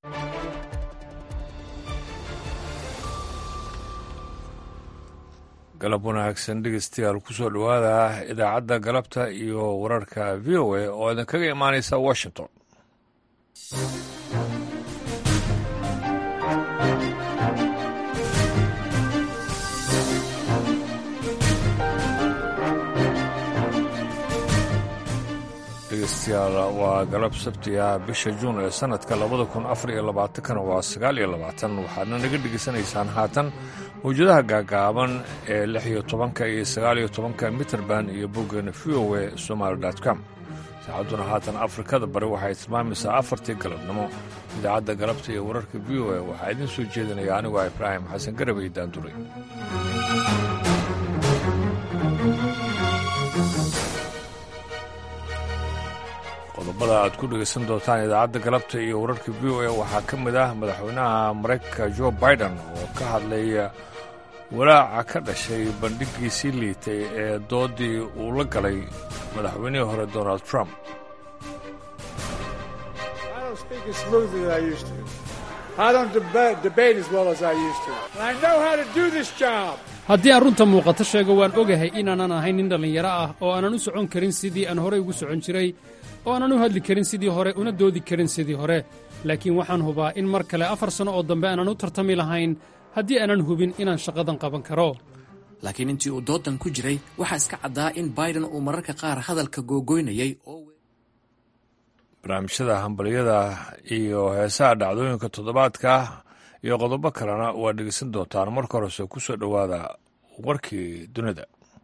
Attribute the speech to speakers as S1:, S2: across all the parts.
S1: galab wanaagsan dhegeystayaal kusoo dhowaada idaacadda galabta iyo wararka v o a oo idinkaga imaanaysa washington dhegeystayaal waa galab sabtiga bisha juun ee sanadka labada kun afar iyo labaatankana waa sagaal iyo labaatan waxaadna naga dhegeysanaysaan haatan mawjadaha gaagaaban ee lix iyo tobanka iyo sagaal iyo tobanka mitrband iyo boggeena v o a somaali com saacadduna haatan afrikada bari waxay tilmaamaysaa afartii galabnimo idaacadda galabta iyo wararka v o a waxaa idiin soo jeedinaya anigoo ibraahim xasan garabay daanduray qodobada aad ku dhegaysan doontaan idaacadda galabta iyo wararka v o a waxaa ka mid ah madaxweynaha maraykanka jo biden oo ka hadlaya walaaca ka dhashay bandhigiisii liitay ee doodii uu la galay madaxweynihii hore donald trump
S2: haddii aan runta muuqato sheego waan ogahay inaanan ahayn nin dhallinyaro ah oo aanan u socon karin sidii aan horey ugu socon jiray oo aanan u hadli karin sidii hore una doodi karin sidii hore laakiin waxaan hubaa in mar kale afar sanno oo dambe aanan u tartami lahayn haddii aanan hubin inaan shaqadan qaban karo
S3: laakiin intii uu doodan ku jiray waxaa iska caddaa in baiden uu mararka qaar hadalka googoynayay oo
S1: barnaamijyada hambalyada iyo heesaha dhacdooyinka toddobaadka iyo qodobo kalena waa dhegeysan doontaan marka horese ku soo dhowaada warkii dunida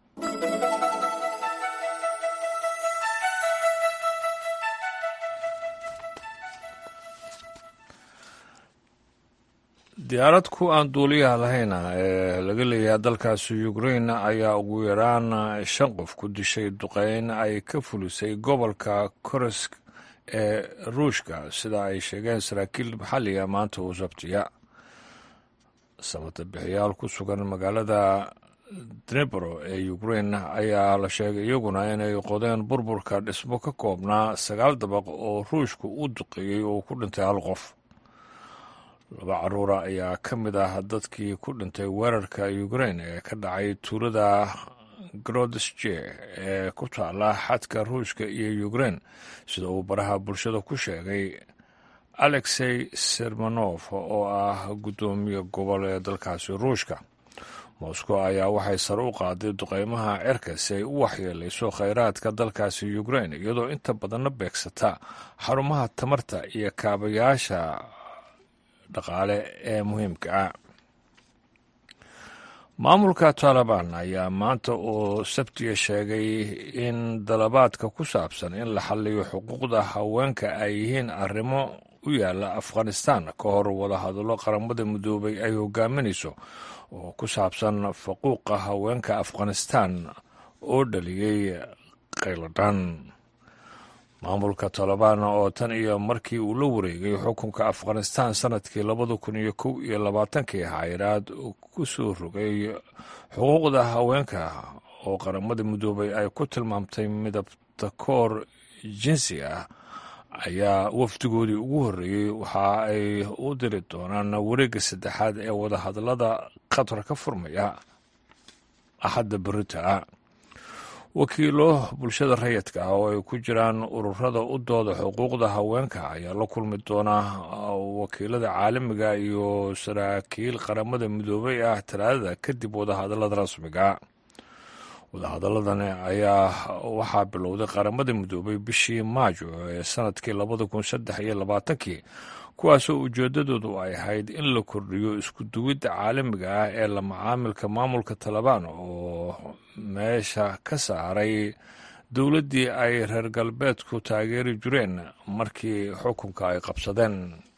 S1: diyaarad ku aan duuliyaha lahayna ee laga leeyahay dalkaasi ukrain ayaa ugu yaraan shan qof ku dishay duqeyn ay ka fulisay gobolka korosk ee ruushka sida ay sheegeen saraakiil maxalliga maanta uu sabtiya sabata bixiyaal ku sugan magaalada dnebro ee ukrain ayaa la sheegay iyaguna inay qodeen burburka dhismo ka koobnaa sagaal dabaq oo ruushku u duqeeyey oo ku dhintay hal qof laba caruura ayaa ka mid ah dadkii ku dhintay weerarka ukrain ee ka dhacay tuulada grodesje ee ku taala xadka ruushka iyo ukrain sida uu baraha bulshada ku sheegay alexey sermanof oo ah guddoomiye gobol ee dalkaasi ruushka moscow ayaa waxay sare u qaaday duqeymaha cerka si ay u waxyeelayso khayraadka dalkaasi ukrain iyadoo inta badanna beegsata xarumaha tamarta iyo kaabayaasha dhaqaale ee muhiimka ah maamulka taalibaan ayaa maanta oo sabtiga sheegay in dalabaadka ku saabsan in la xalliyo xuquuqda haweenka ay yihiin arrimo u yaalla afghanistan ka hor wadahadallo qaramada midoobay ay hogaaminayso oo ku saabsan faquuqa haweenka afghanistan oo dhaliyey qayladhan maamulka tolobaan oo tan iyo markii uu la wareegay xukunka afghanistan sanadkii labada kun iyo kow iyo labaatankii xayiraad ku soo rogay xuquuqda haweenka oo qaramada midoobay ay ku tilmaamtay midabta koor jinsi ah ayaa wafdigoodii ugu horreeyey waxa ay u diri doonaan wareegga saddexaad ee wadahadallada qatar ka furmaya axadda berita wakiilo bulshada rayidka ah oo ay ku jiraan ururada u dooda xuquuqda haweenka ayaa la kulmi doona wakiilada caalamiga iyo saraakiil qaramada midoobay ah talaadada kadib wadahadallada rasmiga wadahadaladani ayaa waxaa bilowday qaramada midoobay bishii maajo ee sanadkii labada kun saddex iyo labaatankii kuwaasoo ujeedadoodu ay ahayd in la kordhiyo isku duwidda caalamiga ah ee la macaamilka maamulka talabaan oo meesha ka saaray dowladdii ay reer galbeedku taageeri jireen markii xukunka ay qabsadeen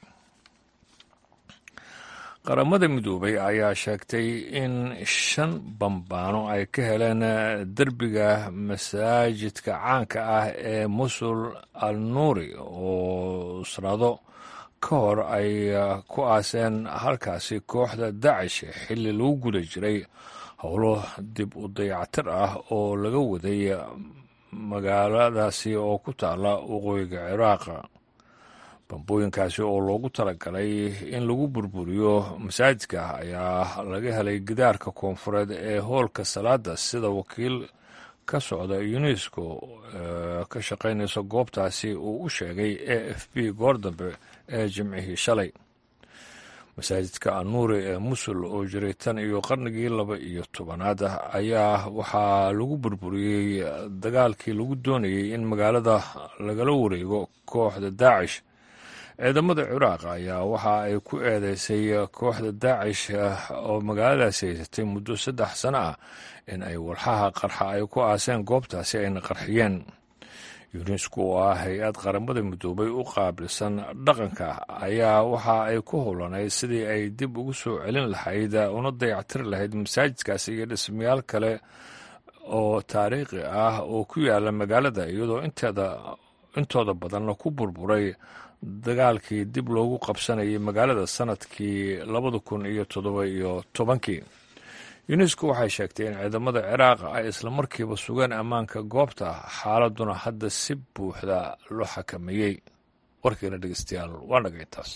S1: qaramada midoobay ayaa sheegtay in shan bambaano ay ka heleen derbiga masaajidka caanka ah ee musul al nuuri oo sanado ka hor ay ku aaseen halkaasi kooxda dacish xilli lagu guda jiray howlo dib u dayactir ah oo laga waday magaaladaasi oo ku taala waqooyiga ciraaq bambooyinkaasi oo loogu talagalay in lagu burburiyo masaajidka ayaa laga helay gidaarka koonfureed ee hoolka salaada sida wakiil ka socda unesco ka shaqaynaysa goobtaasi uu u sheegay a f b goor dambe ee jimcihii shalay masaajidka anuuri ee musul oo jiray tan iyo qarnigii laba iyo tobanaad ayaa waxaa lagu burburiyey dagaalkii lagu doonayey in magaalada lagala wareego kooxda daacish ciidamada ciraaq ayaa waxa ay ku eedeysay kooxda daacish oo magaaladaasi haysatay muddo saddex sano ah in ay walxaha qarxa ay ku aaseen goobtaasi ayna qarxiyeen yunesco oo ah hay-ad qaramada midoobay u qaabilsan dhaqanka ayaa waxa ay ku howlanayd sidii ay dib ugu soo celin lahayd una dayactiri lahayd masaajidkaasi iyo dhismayaal kale oo taariikhi ah oo ku yaala magaalada iyadoo inteeda intooda badanna ku burburay dagaalkii dib loogu qabsanayay magaalada sanadkii labada kun iyo toddoba iyo tobankii unesco waxay sheegtay in ciidamada ciraaq ay islamarkiiba sugeen ammaanka goobta xaaladuna hadda si buuxda loo xakameeyey warkiina dhegeystayaal waa naga intaas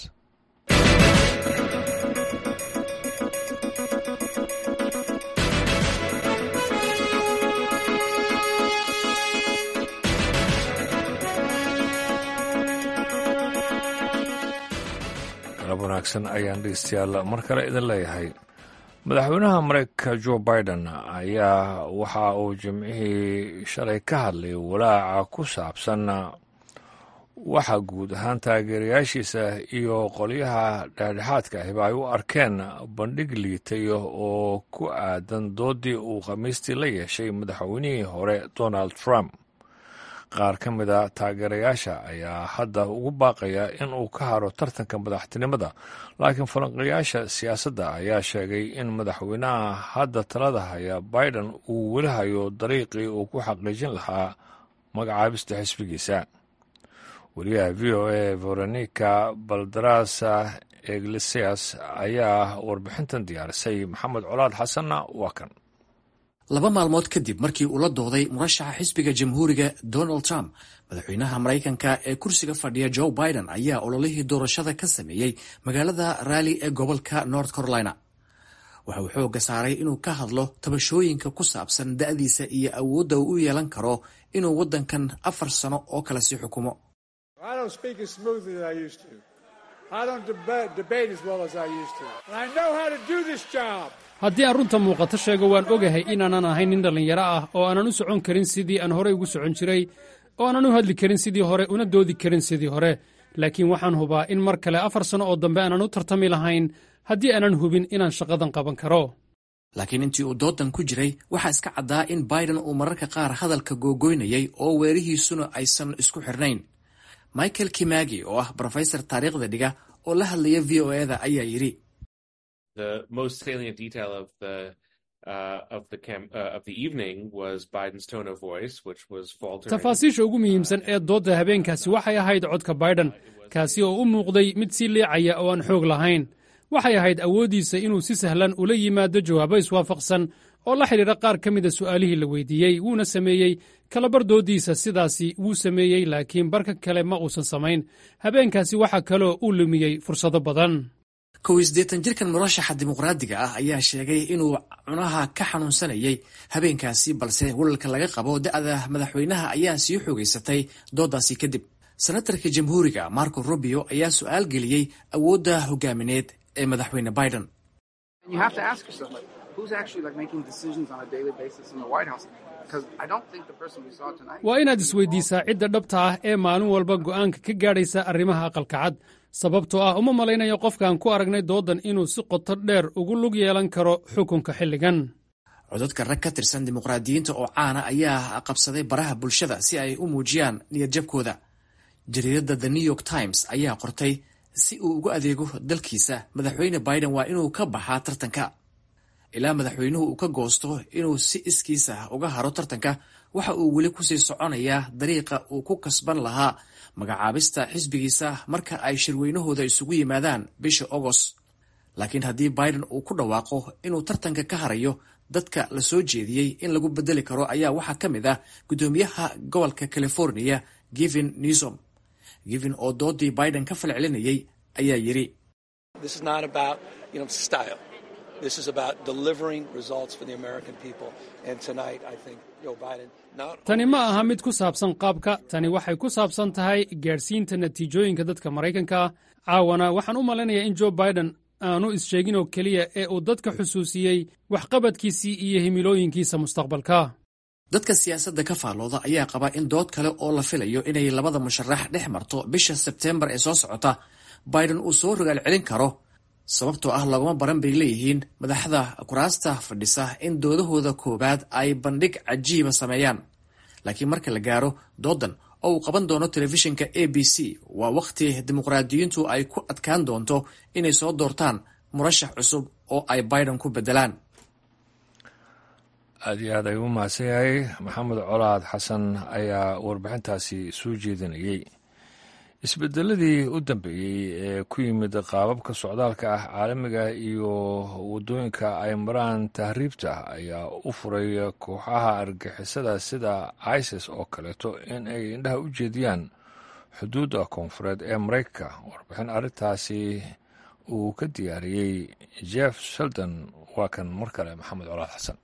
S1: galab wanaagsan ayaan dhegeystayaal mar kale idin leeyahay madaxweynaha mareykanka jo biden ayaa waxa uu jimcihii shalay ka hadlay walaaca ku saabsan waxa guud ahaan taageerayaashiisa iyo qolyaha dhexdhexaadka ahiba ay u arkeen bandhig liitay oo ku aadan doodii uu khamiistii la yeeshay madaxweynihii hore donald trump qaar ka mid a taageerayaasha ayaa hadda ugu baaqaya in uu ka haro tartanka madaxtinimada laakiin falanqayaasha siyaasadda ayaa sheegay in madaxweynaha hadda talada haya biden uu weli hayo dariiqii uu ku xaqiijin lahaa magacaabista xisbigiisa wariyaha v o a veronica baldarasa iglesias ayaa warbixintan diyaarisay maxamed colaad xasanna waa kan
S3: laba maalmood kadib markii uu la dooday murashaxa xisbiga jamhuuriga donald trump madaxweynaha maraykanka ee kursiga fadhiya joe biden ayaa ololihii doorashada ka sameeyey magaalada raali ee gobolka north carolina waxa uu xoogga saaray inuu ka hadlo tabashooyinka ku saabsan da'diisa iyo awoodda uu u yeelan karo inuu waddankan afar sano oo kale sii xukumo
S2: haddii aan runta muuqato sheego waan ogahay inaanan ahayn nin dhallinyaro ah oo aanan u socon karin sidii aan horey ugu socon jiray oo aanan u hadli karin sidii hore una doodi karin sidii hore laakiin waxaan hubaa in mar kale afar sanno oo dambe aanan u tartami lahayn haddii aanan hubin inaan shaqadan qaban karo
S3: laakiin intii uu doodan ku jiray waxaa iska caddaa in biden uu mararka qaar hadalka googoynayay oo weerihiisuna aysan isku xirnayn michael kimagi oo ah brofesor taariikhda dhiga oo la hadlaya v o eda ayaa yidhi
S2: tafaasiisha ugu muhiimsan ee doodda habeenkaasi waxay ahayd codka baiden kaasi oo u muuqday mid sii liicaya oo aan xoog lahayn waxay ahayd awooddiisa inuu si sahlan ula yimaado jawaabo iswaafaqsan oo la xidhiidha qaar ka mida su'aalihii la weydiiyey wuuna sameeyey kalabar dooddiisa sidaasi wuu sameeyey laakiin barka kale ma uusan samayn habeenkaasi waxaa kaloo uu lumiyey fursado badan
S3: kow iyo siddeetan jirkan murashaxa dimuqraadiga ah ayaa sheegay inuu cunaha ka xanuunsanayay habeenkaasi balse walalka laga qabo da'da madaxweynaha ayaa sii xoogaysatay dooddaasi kadib senatarka jamhuuriga marco rubio ayaa su'aal geliyey awoodda hogaamineed ee madaxweyne biden
S2: waa inaad isweydiisaa cidda dhabta ah ee maalin walba go'aanka ka gaadhaysa arrimaha aqalka cad sababtoo ah uma malaynayo qofkaan ku aragnay dooddan inuu si qoto dheer ugu lug yeelan karo xukunka xilligan
S3: codadka rag ka tirsan dimuqraadiyiinta oo caana ayaa qabsaday baraha bulshada si ay u muujiyaan niyadjabkooda jariiradda the new york times ayaa qortay si uu ugu adeego dalkiisa madaxweyne biden waa inuu ka baxaa tartanka ilaa madaxweynuhu uu ka goosto inuu si iskiisa uga haro tartanka waxa uu weli kusii soconayaa dariiqa uu ku kasban lahaa magacaabista xisbigiisa marka ay shirweynahooda isugu yimaadaan bisha agost laakiin haddii biden uu ku dhawaaqo inuu tartanka ka harayo dadka la soo jeediyey in lagu bedeli karo ayaa waxaa ka mid ah guddoomiyaha gobolka california givin newsom givin oo doodii biden ka falcelinayay ayaa yidhi
S2: tani ma aha mid ku saabsan qaabka tani waxay ku saabsan tahay gaadhsiinta natiijooyinka dadka maraykanka caawana waxaan u malaynayaa in jo biden aanu is-sheegin oo keliya ee uu dadka xusuusiyey waxqabadkiisii iyo himilooyinkiisa mustaqbalka
S3: dadka siyaasadda ka faallooda ayaa qaba in dood kale oo la filayo inay labada musharax dhex marto bisha sebteembar ee soo socota biden uu soo rogaal celin karo sababtoo ah laguma baran bay leeyihiin madaxda kuraasta fadhisa in doodahooda koowaad ay bandhig cajiiba sameeyaan laakiin marka la gaaro doodan oo uu qaban doono telefishinka a b c waa wakhti dimuqraadiyiintu ay ku adkaan doonto inay soo doortaan murashax cusub oo ay biden ku beddelaan
S1: aad iyo aad ayuu u mahadsan yahay maxamed colaad xasan ayaa warbixintaasi soo jeedinayey isbedeladii u dambeeyey ee ku yimid qaababka socdaalka ah caalamiga iyo waddooyinka ay maraan tahriibta ayaa u furay kooxaha argixisada sida isis oo kaleeto in ay indhaha u jeediyaan xuduudda koonfureed ee maraykanka warbixin arrintaasi uu ka diyaariyey jeff sheldon waa kan mar kale maxamed colaad xasan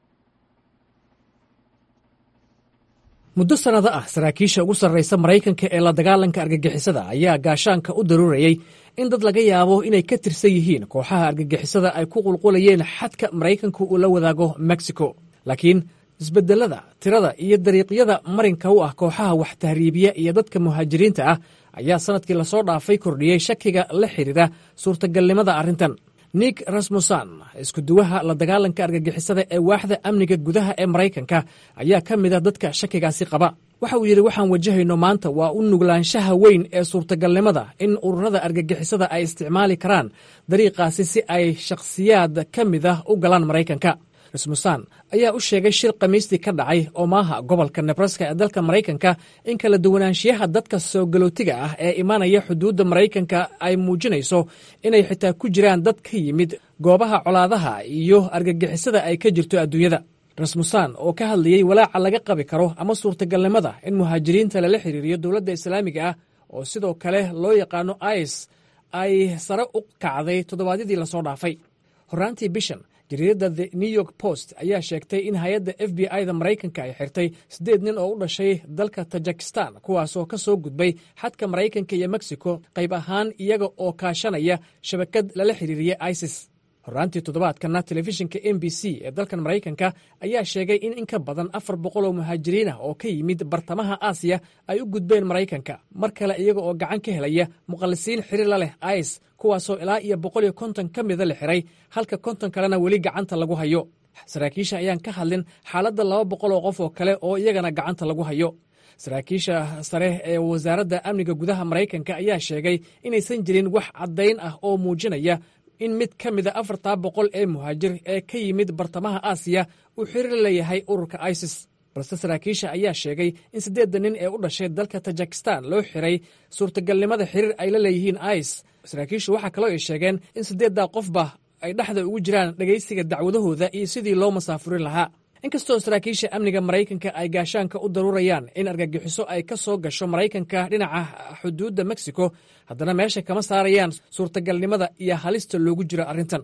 S4: muddo sannado ah saraakiisha ugu sarraysa maraykanka ee la dagaalanka argagixisada ayaa gaashaanka u daruurayey in dad laga yaabo inay ka tirsan yihiin kooxaha argagixisada ay ku qulqulayeen xadka maraykanku uu la wadaago mexico laakiin isbedelada tirada iyo dariiqyada marinka u ah kooxaha wax tahriibiya iyo dadka muhaajiriinta ah ayaa sannadkii lasoo dhaafay kordhiyey shakiga la xidhiira suurtagalnimada arrintan nik rasmusan iskuduwaha la dagaalanka argagixisada ee waaxda amniga gudaha ee maraykanka ayaa ka mida dadka shakigaasi qaba waxa uu yidhi waxaan wajahayno maanta waa u nuglaanshaha weyn ee suurtagalnimada in ururada argagixisada ay isticmaali karaan dariiqaasi si ay shakhsiyaad ka mid ah u galaan maraykanka rasmusan ayaa u sheegay shir khamiistii ka dhacay omaaha gobolka nebraska ee dalka maraykanka in kala duwanaanshiyaha dadka soo galootiga ah ee imaanaya xuduudda maraykanka ay muujinayso inay xitaa ku jiraan dad ka yimid goobaha colaadaha iyo argagixisada ay ka jirto adduunyada rasmusan oo ka hadlayey walaaca laga qabi karo ama suurtagalnimada in muhaajiriinta lala xiriiriyo dowladda islaamiga ah oo sidoo kale loo yaqaano is ay sare u kacday toddobaadyadii lasoo dhaafay horraantii bishan jariiradda the new york post ayaa sheegtay in hay-adda f b i da maraykanka ay xirtay siddeed nin oo u dhashay dalka tajikistan kuwaasoo ka soo gudbay xadka maraykanka iyo mexico qayb ahaan iyaga oo kaashanaya shabakad lala xiriiriya isis horraantii toddobaadkana telefishinka m b c ee dalkan maraykanka ayaa sheegay in in ka badan afar boqol oo muhaajiriin ah oo ka yimid bartamaha aasiya ay u gudbeen maraykanka mar kale iyaga oo gacan ka helaya muqallisiin xiriir la leh is kuwaasoo ilaa iyo boqol iyo konton ka mida la xiray halka konton kalena weli gacanta lagu hayo saraakiisha ayaan ka hadlin xaaladda laba boqol oo qof oo kale oo iyagana gacanta lagu hayo saraakiisha sare ee wasaaradda amniga gudaha maraykanka ayaa sheegay inaysan jirin wax caddayn ah oo muujinaya in mid ka mida afartaa boqol ee muhaajir ee ka yimid bartamaha aasiya uu xiriir leeyahay ururka isis balse saraakiisha ayaa sheegay in siddeedda nin ee u dhashay dalka tajikistan loo xiray suurtagalnimada xiriir ay la leeyihiin is saraakiishu waxaa kaloo ay sheegeen in siddeeddaa qofba ay dhexda ugu jiraan dhegaysiga dacwadahooda iyo sidii loo masaafurin lahaa inkastoo saraakiisha amniga maraykanka ay gaashaanka u daruurayaan in argagixiso ay ka soo gasho maraykanka dhinaca xuduudda mexico haddana meesha kama saarayaan suurtagalnimada iyo halista loogu jiro arrintan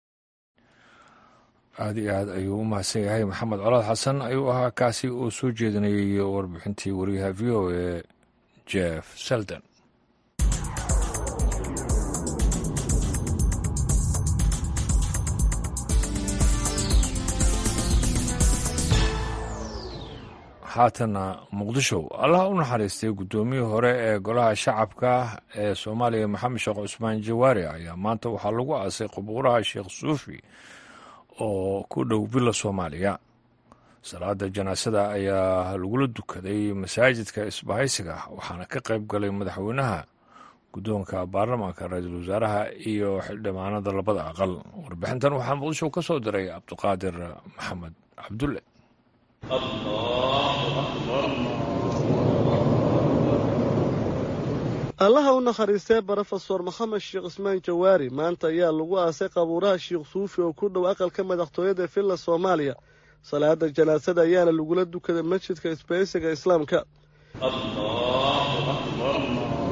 S1: aad iyo aad ayuu u mahadsan yahay maxamed colaad xasan ayuu ahaa kaasi oo soo jeedinayay warbixintii wariyaha v o e jeff selden haatana muqdisho allah u naxariistay guddoomiyii hore ee golaha shacabka ee soomaaliya maxamed sheekh cusmaan jawaari ayaa maanta waxaa lagu aasay qubuuraha sheekh suufi oo ku dhow villa soomaaliya salaada janaasada ayaa lagula dukaday masaajidka isbahaysiga waxaana ka qayb galay madaxweynaha guddoonka baarlamaanka ra-iisul wasaaraha iyo xildhibaanada labada aqal warbixintan waxaa muqdisho ka soo diray cabdiqaadir maxamed cabdulle
S5: allaha u nakhariistee brofesor maxamed sheekh cismaan jawaari maanta ayaa lagu aasay qabuuraha sheekh suufi oo ku dhow aqalka madaxtooyada villa soomaaliya salaada janaasada ayaana lagula dukaday masjidka isbaysiga islaamka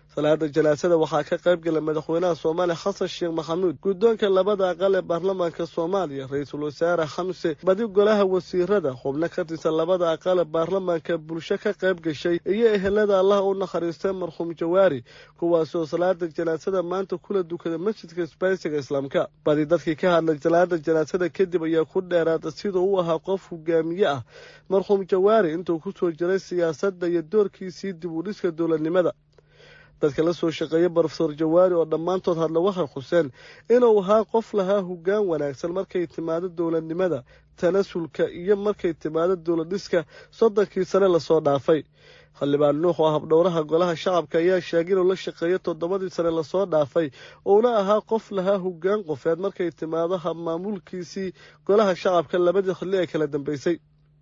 S5: salaada janaasada waxaa ka qayb galay madaxweynaha soomaaliya xasan sheekh maxamuud guddoonka labada aqal ee baarlamaanka soomaaliya ra-iisul wasaare xamse badi golaha wasiirada xubno ka tirsan labada aqal ee baarlamaanka bulsho ka qayb gashay iyo ehelada allah u nakhariistay marxuum jawaari kuwaasoo salaada janaasada maanta kula dukada masjidka isbaysiga islaamka badi dadkii ka hadlay salaada janaasada kadib ayaa ku dheeraada siduu u ahaa qof hogaamiye ah marxuum jawaari intuu ku soo jiray siyaasadda iyo doorkiisii dib u dhiska dowladnimada dadka la soo shaqeeya brofesor jawaari oo dhammaantood hadla waxay xuseen inuu ahaa qof lahaa hoggaan wanaagsan markay timaado dowladnimada tanasulka iyo markay timaado dowladdhiska soddonkii sane lasoo dhaafay xildhibaan nuux oo habdhowraha golaha shacabka ayaa sheegay inuu la shaqeeyo toddobadii sane lasoo dhaafay uuna ahaa qof lahaa hoggaan qofeed markay timaado habmaamulkiisii golaha shacabka labadii xilli ee kala dambeysay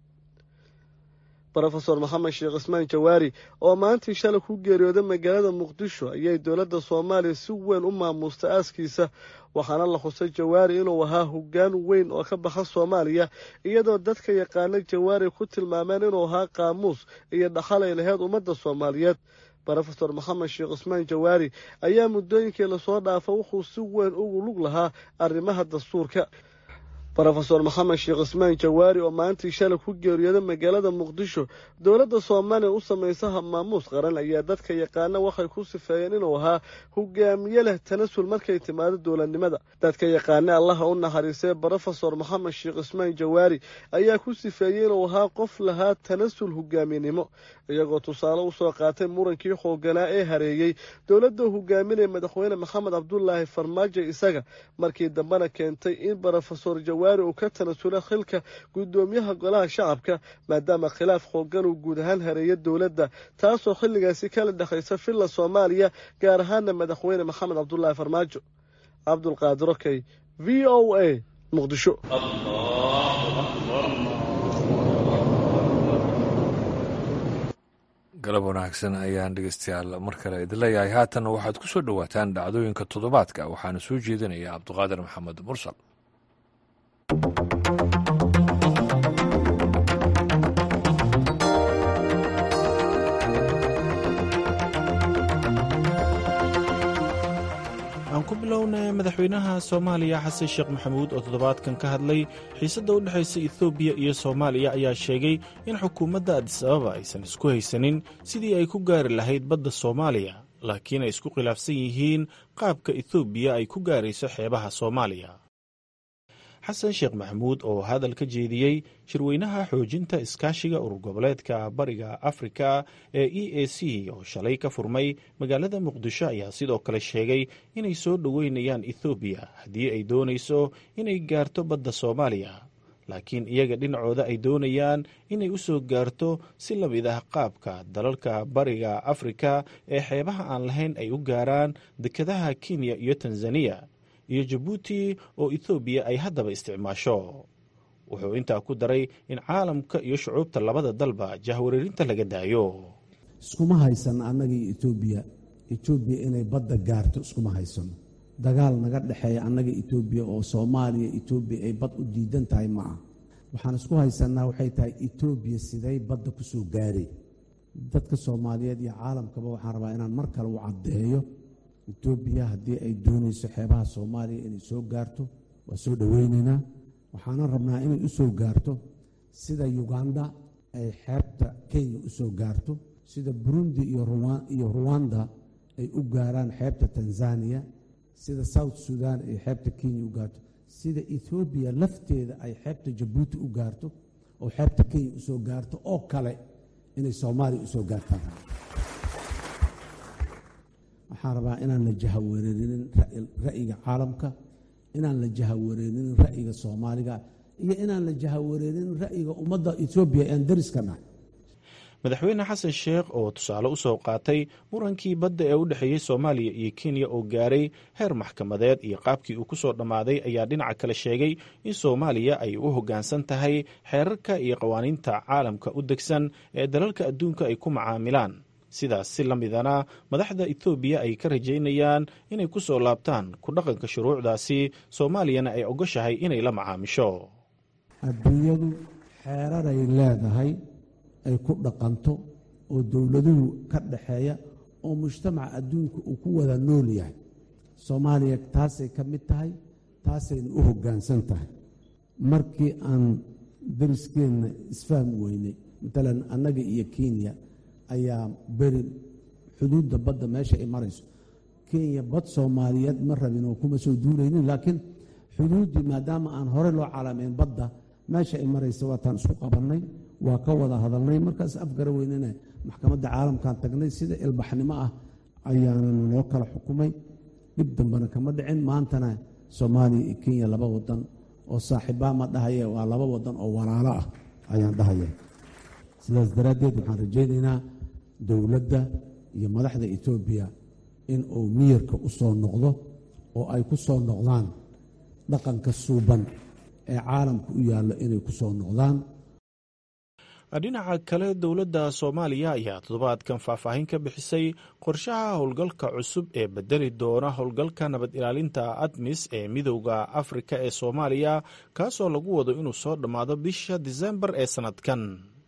S5: rofesor maxamed sheekh cismaan jawaari oo maantii shalay ku geeriyooday magaalada muqdisho ayay dowladda soomaaliya si weyn u maamuustay aaskiisa waxaana la xusay jawaari inuu ahaa hoggaan weyn oo ka baxa soomaaliya iyadoo dadka yaqaana jawaari ku tilmaameen inuu ahaa qaamuus iyo dhaxal ay laheyd ummadda soomaaliyeed rofesor maxamed sheekh cismaan jawaari ayaa muddooyinkii lasoo dhaafa wuxuu si weyn ugu lug lahaa arrimaha dastuurka rofesor maxamed sheekh cismaan jawaari oo maalintii shalay ku geeriyooday magaalada muqdisho dowladda soomaaliya u samaysa habmaamuus qaran ayaa dadka yaqaana waxay ku sifeeyeen inuu ahaa hogaamiye leh tanasul markay timaado dowladnimada dadka yaqaana allaha u naxariisay rofesor maxamed sheekh cismaan jawaari ayaa ku sifeeyey inuu ahaa qof lahaa tanasul hogaaminimo iyagoo tusaale usoo qaatay murankii xooganaa ee hareeyey dowladda hogaaminaya madaxweyne maxamed cabdulaahi farmaajo isaga markii dambena keentay in rofesor jawaari uu ka tanasula xilka guddoomiyaha golaha shacabka maadaama khilaaf xoogan uu guud ahaan hareeya dowladda taasoo xilligaasi kala dhexaysa villa soomaaliya gaar ahaana madaxweyne maxamed cabdulaahi farmaajo cabdulqaadir okey v o a muqdisho
S1: galab wanaagsan ayaan dhegeystayaal mar kale idin leeyahay haatanna waxaad ku soo dhowaataan dhacdooyinka toddobaadka waxaana soo jeedinaya cabduqaadir maxamed mursal
S6: aan ku bilownay madaxweynaha soomaaliya xasan sheekh maxamuud oo toddobaadkan ka hadlay xiisadda u dhexaysa etoobiya iyo soomaaliya ayaa sheegay in xukuumadda adis ababa aysan isku haysanin sidii ay ku gaari lahayd badda soomaaliya laakiin ay isku khilaafsan yihiin qaabka etoobiya ay ku gaarayso xeebaha soomaaliya xasan sheekh maxamuud oo hadal ka jeediyey shirweynaha xoojinta iskaashiga urur goboleedka bariga afrika ee e a c oo shalay ka furmay magaalada muqdisho ayaa sidoo kale sheegay inay soo dhoweynayaan ethoobiya haddii ay doonayso inay gaarto badda soomaaliya laakiin iyaga dhinacooda ay doonayaan inay u soo gaarto si la mid ah qaabka dalalka bariga afrika ee xeebaha aan lahayn ay u gaaraan dekedaha kenya iyo tanzaniya iyo jabuuti oo ethoobiya ay haddaba isticmaasho wuxuu intaa ku daray in caalamka iyo shucuubta labada dalba jahwareerinta laga daayo
S7: iskuma haysan annagii etoobiya etoobiya inay badda gaarto iskuma haysano dagaal naga dhexeeya annaga etoobiya oo soomaaliya etoobiya ay bad u diidan tahay ma ah waxaan isku haysannaa waxay tahay etoobiya siday badda ku soo gaaray dadka soomaaliyeed iyo caalamkaba waxaan rabaa inaan mar kale u caddeeyo etoobiya haddii ay doonayso xeebaha soomaaliya inay soo gaarto waa soo dhoweynaynaa waxaana rabnaa inay u soo gaarto sida uganda ay xeebta kenya u soo gaarto sida burundi iyo ruwanda ay u gaaraan xeebta tanzaniya sida south sudan ay xeebta kenya u gaarto sida ethoobiya lafteeda ay xeebta jabuuti u gaarto oo xeebta kenya u soo gaarto oo kale inay soomaaliya u soo gaartaan waxaan rabaa inaan la jahawareerinin ra'yiga caalamka inaan la jahawareerinin ra'yiga soomaaliga iyo inaan la jahawareerinin ra'yiga ummadda etoobiya ean dariska nahay
S6: madaxweyne xasan sheekh oo tusaale u soo qaatay murankii badda ee u dhexeeyey soomaaliya iyo kenya oo gaaray heer maxkamadeed iyo qaabkii uu ku soo dhammaaday ayaa dhinaca kale sheegay in soomaaliya ay u hoggaansan tahay xeerarka iyo qawaaniinta caalamka u degsan ee dalalka adduunka ay ku macaamilaan sidaas si la midana madaxda etoobiya ay ka rajaynayaan inay ku soo laabtaan ku dhaqanka shuruucdaasi soomaaliyana ay ogoshahay inay la macaamisho
S7: adduunyadu xeeraray leedahay ay ku dhaqanto oo dowladuhu ka dhaxeeya oo mujtamaca adduunka uu ku wada nool yahay soomaaliya taasay ka mid tahay taasayna u hoggaansan tahay markii aan dariskeenna isfahmi weynay matalan annaga iyo kenya ayaa beri xuduudda badda meesha ay marayso kenya bad soomaaliyeed ma rabin oo kuma soo duulaynin laakiin xuduuddii maadaama aan hore loo calaamayn badda meesha ay maraysa waataan isku qabannay waa ka wada hadalnay markaas afgara weynana maxkamadda caalamkan tagnay sida ilbaxnimo ah ayaana noo kala xukumay dhib dambena kama dhicin maantana soomaaliya iyo kenya laba wadan oo saaxiibbaa ma dhahaye waa laba wadan oo walaalo ah ayaan dhahaya sidaas daraaddeed waxaan rajaynaynaa dowladda iyo madaxda etoobiya in uu miyirka u soo noqdo oo ay ku soo noqdaan dhaqanka suuban ee caalamka u yaallo inay ku soo noqdaan
S6: dhinaca kale dowladda soomaaliya ayaa toddobaadkan faahfaahin ka bixisay qorshaha howlgalka cusub ee bedeli doona howlgalka nabad ilaalinta admis ee midowda afrika ee soomaaliya kaasoo lagu wado inuu soo dhammaado bisha disembar ee sannadkan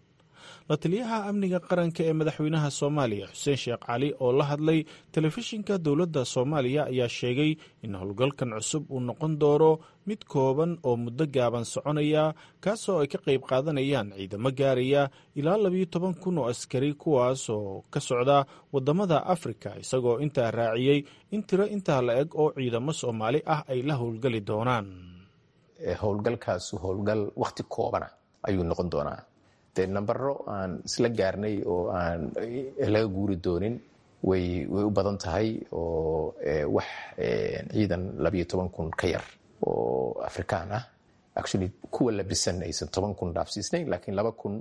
S6: la taliyaha amniga qaranka ee madaxweynaha soomaaliya xuseen sheekh cali oo la hadlay telefishinka dowladda soomaaliya ayaa sheegay in howlgalkan cusub uu noqon doono mid kooban oo muddo gaaban soconaya kaasoo ay ka qayb qaadanayaan ciidamo gaaraya ilaa labiyo toban kun oo askari kuwaas oo ka socda waddamada afrika isagoo intaa raaciyey in tiro intaa la eg oo ciidamo soomaali ah ay la howlgali doonaan
S8: howlgalkaasu howlgal wakhti koobana ayuu noqon doonaa dee nambaro aan isla gaarnay oo aan laga guuri doonin way way u badan tahay oo wax ciidan labayo toban kun ka yar oo afrikaan ah actually kuwa labisan aysan toban kun dhaafsiisnayn laakiin laba kun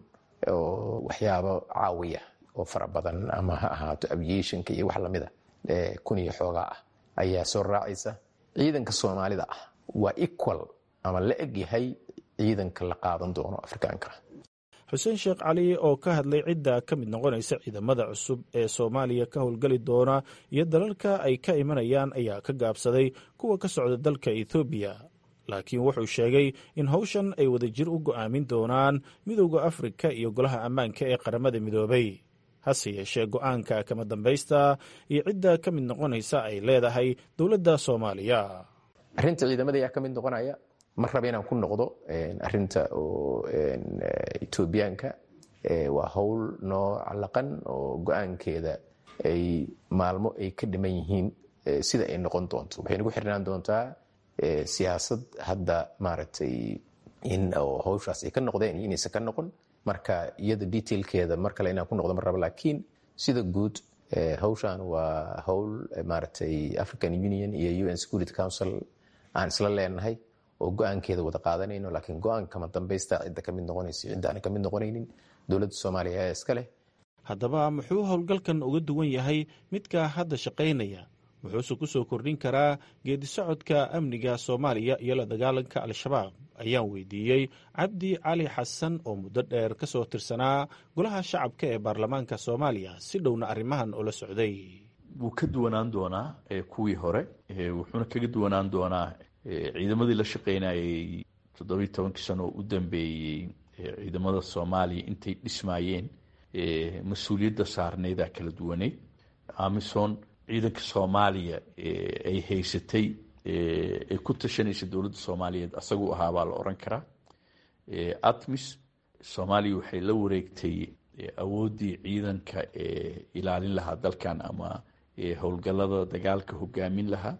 S8: oo waxyaabo caawiya oo fara badan ama ha ahaato aviationka iyo wax lamida kun iyo xoogaa ah ayaa soo raacaysa ciidanka soomaalida ah waa equal ama la eg yahay ciidanka la qaadan doono afrikaanka
S6: xuseen sheekh cali oo ka hadlay cidda ka mid noqonaysa ciidamada cusub ee soomaaliya ka howlgali doona iyo dalalka ay ka imanayaan ayaa ka gaabsaday kuwa ka socda dalka ethoobiya laakiin wuxuu sheegay in howshan ay wadajir u go'aamin doonaan midowda afrika iyo golaha ammaanka ee qaramada midoobay hase yeeshee go'aanka kama dambaysta iyo cidda ka mid noqonaysa ay leedahay dowladda soomaaliya
S8: arrinta ciidamada ayaa ka mid noqonaya ma raba inaan ku noqdo arinta oo etoobiyaanka waa howl noo calaqan oo go-aankeeda ay maalmo ay ka dhiman yihiin sida ay noqon doonto waxay nagu xirnaan doontaa siyaasad hadda maaragtay in howshaas ay ka noqdeen iyo inaysan ka noqon marka iyada detailkeeda mar kale inaan ku noqdo ma raba laakiin sida guud howshan waa howl maaragtay african union iyo un security council aan isla leenahay oo go-aankeeda wada qaadanayno laakiin go-aanka kama dambaysta cidda kamid noqonaysa cidda aan kamid noqonaynin dowladda soomaaliya ayaa iska leh
S6: haddaba muxuu howlgalkan uga duwan yahay midka hadda shaqaynaya wuxuuse ku soo kordhin karaa geedi socodka amniga soomaaliya iyo la dagaalanka al-shabaab ayaan weydiiyey cabdi cali xasan oo muddo dheer ka soo tirsanaa golaha shacabka ee baarlamaanka soomaaliya si dhowna arrimahan ula socday
S9: wuu ka duwanaan doonaa kuwii hore wuxuuna kaga duwanaan doonaa ciidamadii la shaqaynayay toddobiyi tobankii sano oo u dambeeyey ciidamada soomaaliya intay dhismaayeen mas-uuliyadda saarnaydaa kala duwaneyd amison ciidanka soomaaliya ay haysatay ay ku tashanaysa dowladda soomaaliyeed asaguu ahaa baa la oran karaa atmis soomaaliya waxay la wareegtay awooddii ciidanka ee ilaalin lahaa dalkan ama howlgallada dagaalka hogaamin lahaa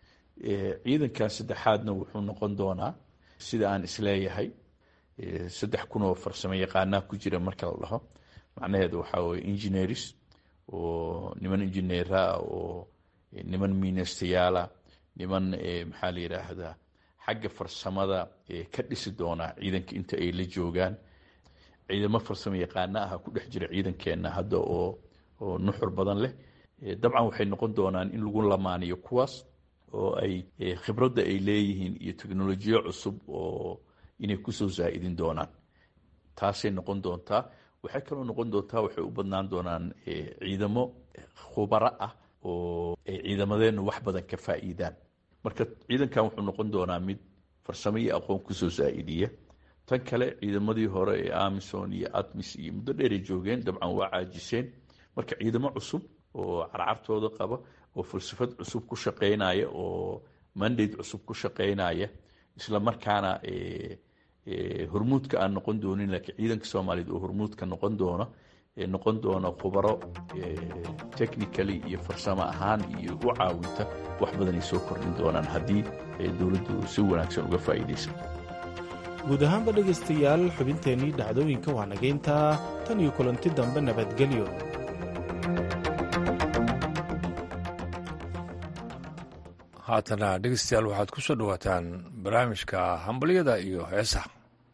S9: ciidankan saddexaadna wuxuu noqon doonaa sida aan isleeyahay saddex kun oo farsamo yaqaanaa ku jira marka la dhaho macnaheedu waxaa weye engineers oo niman injineeraa oo niman miinastayaala niman maxaa la yidhaahdaa xagga farsamada ka dhisi doonaa ciidanka inta ay la joogaan ciidamo farsamo yaqaana ah ku dhex jira ciidankeenna hadda oo oo nuxur badan leh dabcan waxay noqon doonaan in lagu lamaaniyo kuwaas oo ay khibradda ay leeyihiin iyo teknolojiyo cusub oo inay kusoo zaa'idin doonaan taasay noqon doontaa waxay kaloo noqon doontaa waxay u badnaan doonaan ciidamo khubaro ah oo ay ciidamadeennu wax badan ka faa'iidaan marka ciidankan wuxuu noqon doonaa mid farsamo iyo aqoon kusoo zaa'idiya tan kale ciidamadii hore ee amison iyo atmis iyo muddo dheeray joogeen dabcan waa caajiseen marka ciidamo cusub oo carcartooda qaba oo falsafad cusub ku shaqeynaya oo mandate cusub ku shaqeynaya isla markaana hormuudka aan noqon doonin laakiin ciidanka soomaaliyeed oo hormuudka noqon doona noqon doona khubaro technically iyo farsamo ahaan iyo u caawinta wax badanay soo kordhin doonaan haddii dowladdu si wanaagsan uga faa'iidaysato
S6: guud ahaanba dhegaystayaal xubinteennii dhacdooyinka waa nagayntaa tan iyo kulanti dambe nabadgelyo
S1: haatana dhegeystayaal waxaad ku soo dhowaataan barnaamijka hambalyada iyo heesaha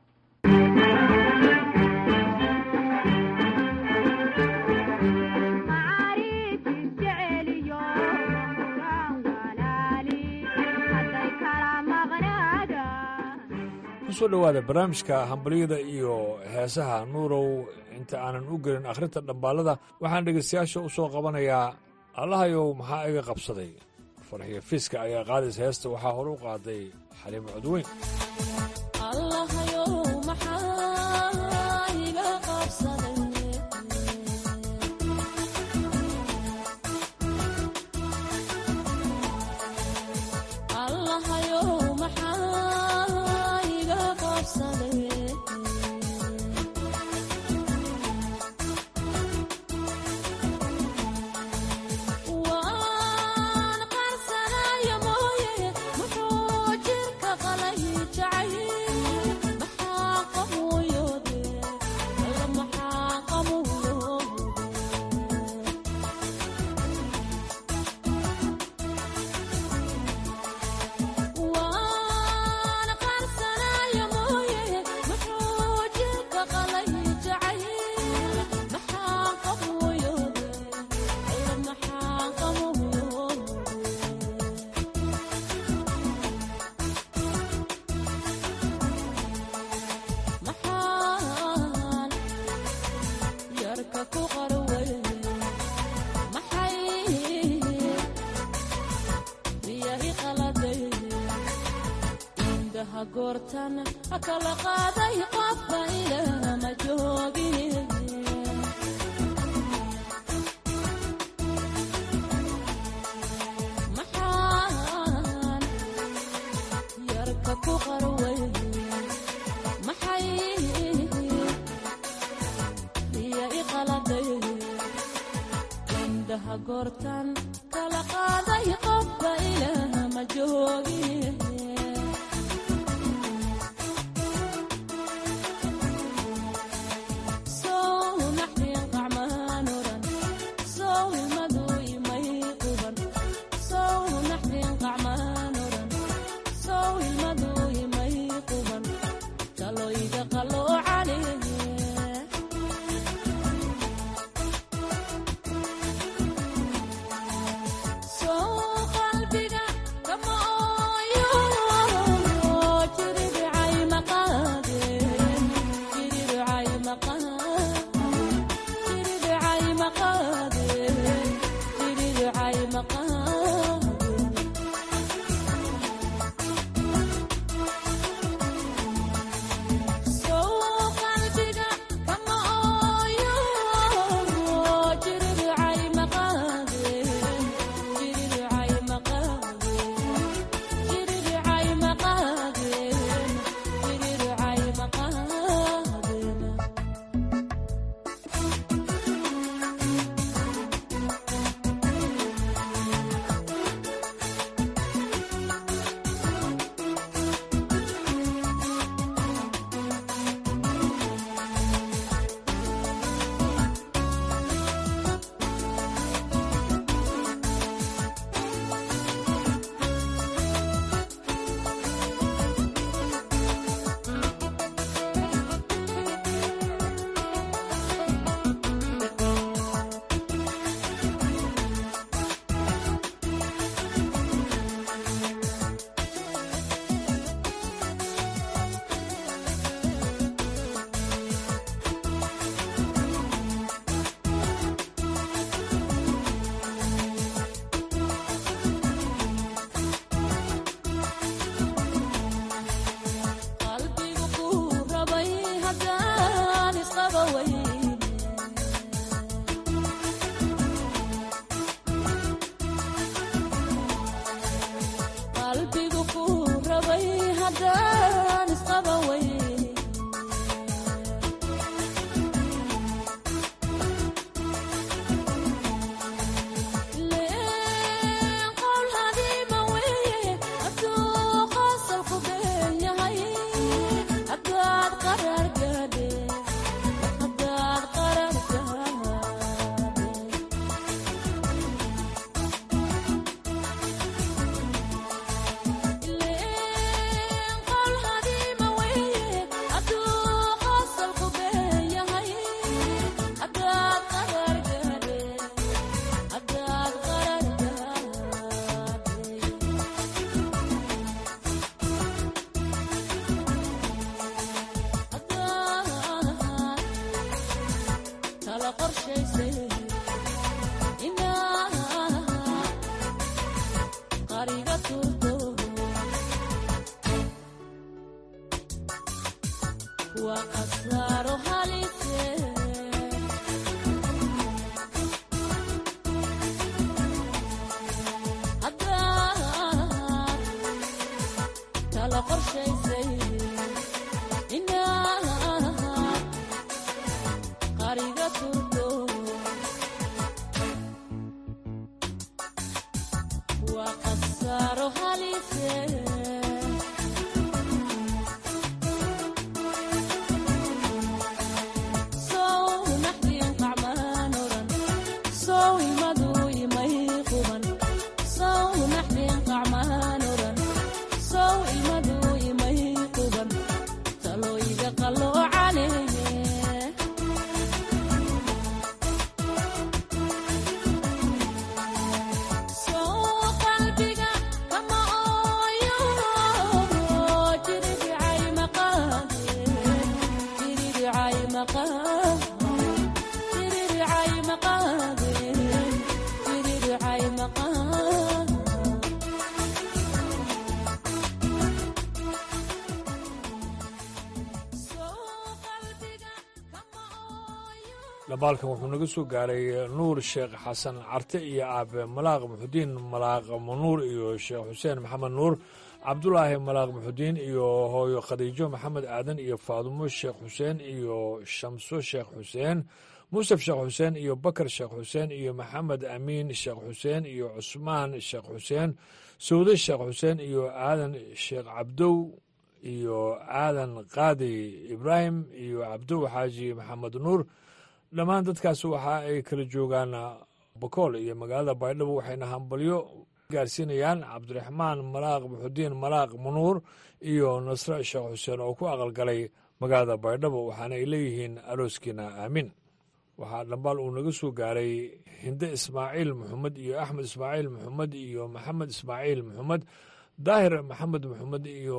S1: kusoo dhowaada barnaamijka hambalyada iyo heesaha nuurow inta aanan u gelin akhrinta dhambaalada waxaan dhegaystayaasha u soo qabanayaa allahayow maxaa iga qabsaday farxiyo fiiska ayaa qaadaysa heesta waxaa hore u qaaday xaliimo codweyn
S10: qalbiga kama ooyo
S1: dabaalkan wuxuu naga soo gaaray nuur sheekh xasan carte iyo aabe malaaq muxudiin malaaq manuur iyo sheekh xuseen maxamed nuur cabdulaahi malaaq muxudiin iyo hooyo khadiijo maxamed aadan iyo faadumo sheekh xuseen iyo shamso sheekh xuseen muusef sheekh xuseen iyo bakar sheekh xuseen iyo maxamed amiin sheekh xuseen iyo cusmaan sheekh xuseen sawde sheekh xuseen iyo aadan sheekh cabdow iyo aadan qaadi ibraahim iyo cabdow xaaji maxamed nuur dhammaan dadkaas waxa ay kala joogaan bakool iyo magaalada baydhabo waxayna hambalyo gaarsiinayaan cabdiraxmaan malaaq muxudiin malaaq manuur iyo nasre sheekh xuseen oo ku aqalgalay magaalada baydhabo waxaana ay leeyihiin arooskiina aamin waxaa dhambaal uu naga soo gaaray hinde ismaaciil maxamed iyo axmed ismaaciil maxamed iyo maxamed ismaaciil maxamed daahir maxamed maxamed iyo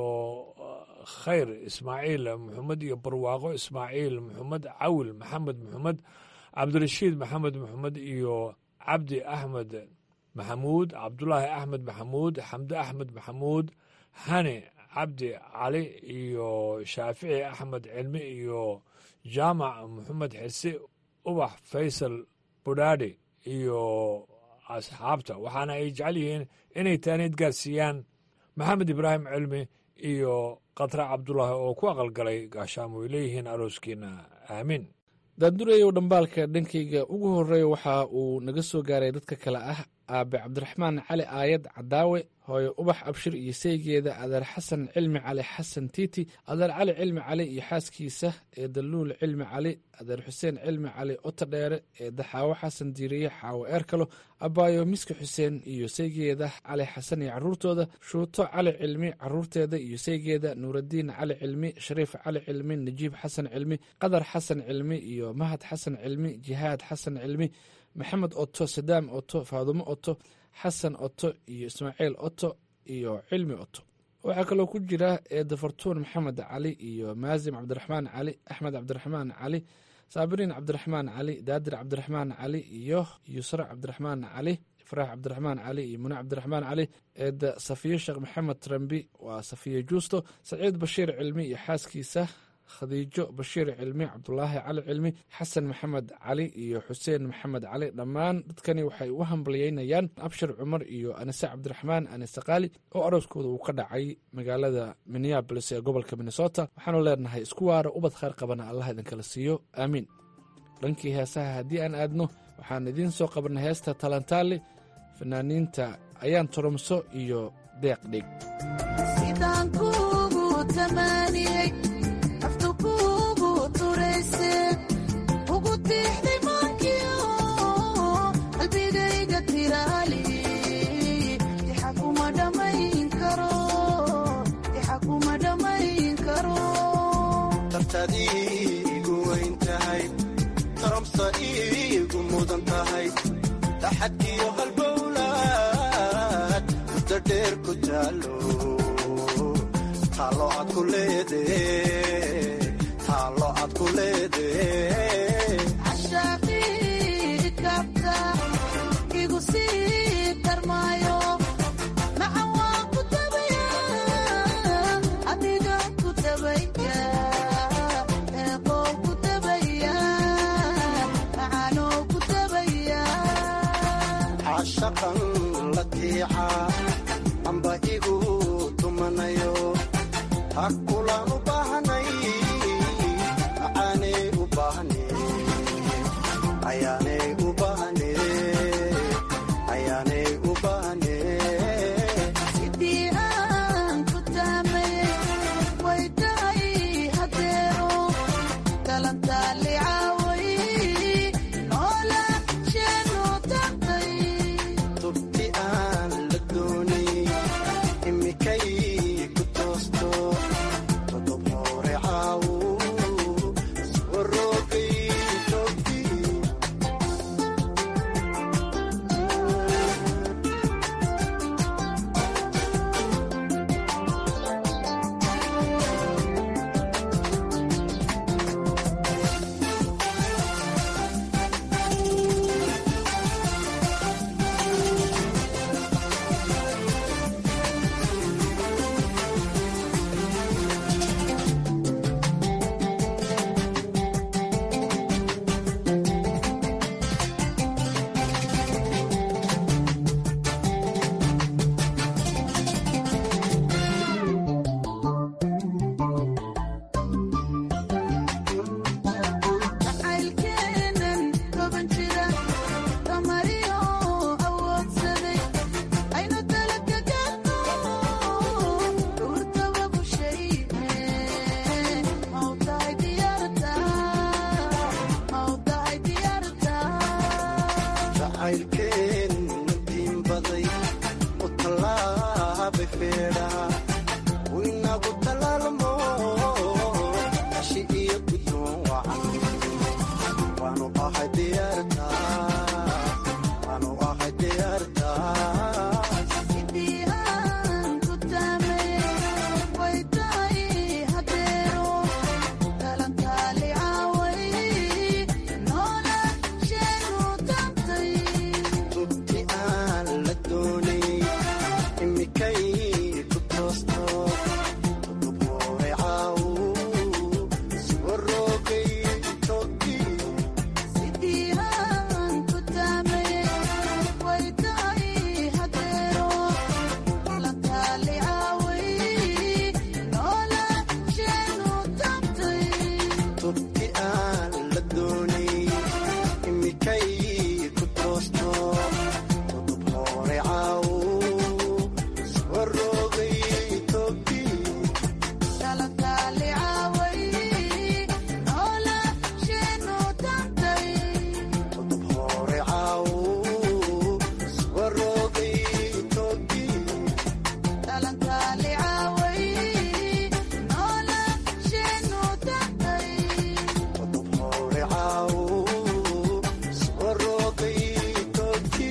S1: khayr ismaaciil maxamed iyo barwaaqo ismaaciil maxamed cawil maxamed maxamed cabdirashiid maxamed maxamed iyo cabdi axmed maxamuud cabdulaahi axmed maxamuud xamde axmed maxamuud hani cabdi cali iyo shaafici axmed cilmi iyo jaamac maxamed xise ubax faysal budhaadhi iyo asxaabta waxaana ay jecel yihiin inay taaniid gaarsiiyaan maxamed ibraahim cilmi iyo khatra cabdulaahi oo ku aqalgalay gaashaamo ay leeyihiin arooskiina aamin
S10: daandureyow dhambaalka dhankayga ugu horreeya waxa uu naga soo gaaray dadka kale ah aabe cabdiraxmaan cali aayad cadaawe hooyo ubax abshir iyo saygeeda adeer xasan cilmi cali xasan tiiti adeer cali cilmi cali iyo xaaskiisa ee daluul cilmi cali adeer xuseen cilmi cali otodheere ee daxaawo xasan diiriye xaawo eerkalo abaayo miski xuseen iyo saygeeda cali xasan iyo caruurtooda shuuto cali cilmi caruurteeda iyo saygeeda nuuradiin cali cilmi shariif cali cilmi najiib xasan cilmi qadar xasan cilmi iyo mahad xasan cilmi jihaad xasan cilmi maxamed oto sadaam oto faadumo oto xasan oto iyo ismaaciil oto iyo cilmi oto waxaa kaloo ku jira eedafartuun maxamed cali iyo maasim cabdiraxmaan cali axmed cabdiraxmaan cali saabiriin cabdiraxmaan cali daadir cabdiraxmaan cali iyo yusra cabdiraxmaan cali ifraax cabdiraxmaan cali iyo mune cabdiraxmaan cali eeda safiye sheekh maxamed trambi waa safiye juusto saciid bashiir cilmi iyo xaaskiisa khadiijo bashiir cilmi cabdulaahi cali cilmi xasan maxamed cali iyo xuseen maxamed cali dhammaan dadkani waxay u hambalyeynayaan abshir cumar iyo anise cabdiraxmaan anise kaali oo arooskooda uu ka dhacay magaalada minneabolis ee gobolka minnesota waxaanu leenahay isku waara ubad khayr qabana allah idinkala siiyo aamiin dhankii heesaha haddii aan aadno waxaan idiin soo qabnay heesta talantaali fanaaniinta ayaan turumso iyo deeq dhig
S11: dartadiigu weyn tahay taramsa iigu mudan tahay taxadkiyo halbowlaad muddo dheer ku taalo taalo aad ku leede taalo aad ku leede shaqan la tiica amba igu tumanayo ha kulaan u baahnay macaanay u baahne ayaanay u baahne ayaanay u baahne tubti aan la doonay imikay ku toosto todob hore caawu soo roogay togti jacaylkeen diin baday u tallaabay feedhaa winagu talaalmo ashi iyo guddoon wacan waanu ahay diyaartaa waanu ahay diyaartaa tubti aan la doonay imikay ku toosto todob hore caawu soo roogay togti tubti aan la doonay imikay ku toosto todob hore caawu soo roogay togti todob hore caawu soo roogay togti todob hore caawu soo roogay togti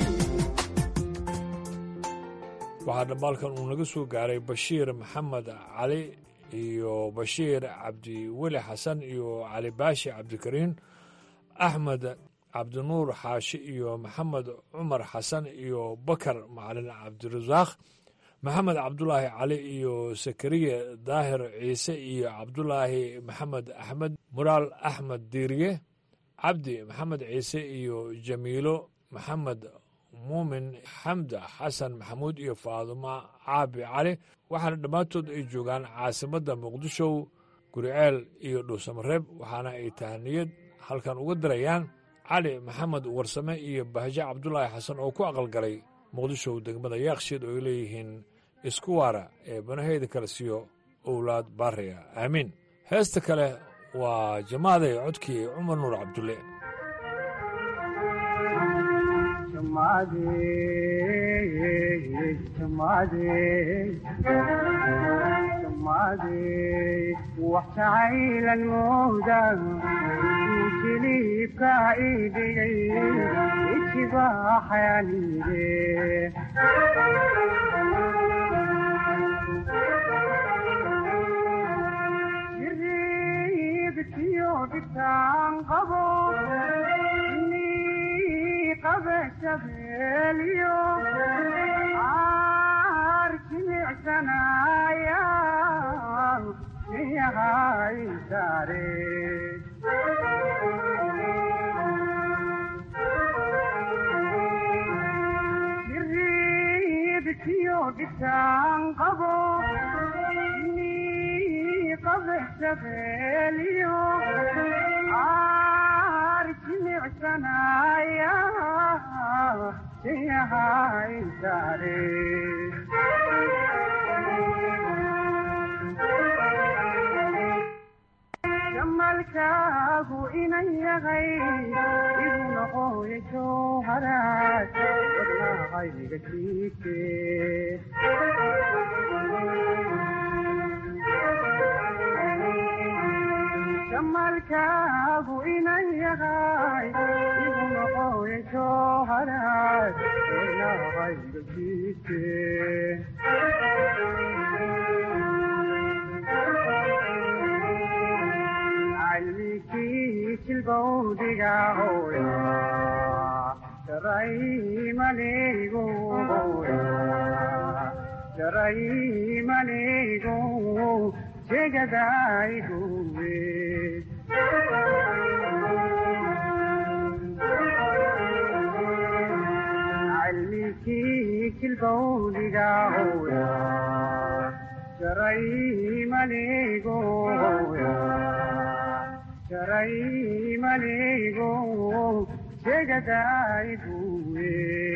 S1: waxaa dhambaalkan uu naga soo gaaray bashiir maxamed cali iyo bashiir cabdiweli xasan iyo cali baashi cabdikariin axmed cabdinuur xaashi iyo maxamed cumar xasan iyo bakar macalin cabdirasaaq maxamed cabdulaahi cali iyo sakariya daahir ciise iyo cabdulaahi maxamed axmed muraal axmed diiriye cabdi maxamed ciise iyo jamiilo maxamed muumin xamda xasan maxamuud iyo faadumo caabi cali waxaana dhammaantood ay joogaan caasimadda muqdisho guriceel iyo dhuusamareeb waxaana ay tahaniyad halkan uga dirayaan cali maxamed warsame iyo bahjo cabdulaahi xasan oo ku aqalgalay muqdisho degmada yaakshiid oo ay leeyihiin isku waara ee banaheyda kale siiyo owlaad baariya aamiin heesta kale waa jamaaday codkii cumar nuur cabdulle
S12: wax jacaylan mooda jiliibka idhigay ijibaaxayanide jiriibkiyo dhibtaan qabo ni qabe jabeeliyo aar jimicsanaya yahay sare jiriibkiyo dhibtaan qabo ni qabe jabeeliyo aar jimicsanaya yahay sare jamalkaagu inan yahay igu noqoya jowharaad wadnahayga jiike jamalkaagu inan yahay igu noqoya jowharaad wadnahayga jiike jilbawdiga hooya jaraymaneego hooya jaraymaneego jegadaygowe calmikii jilbawdiga hooya jaraymaneego hooya jaraymaneego jegadayguwe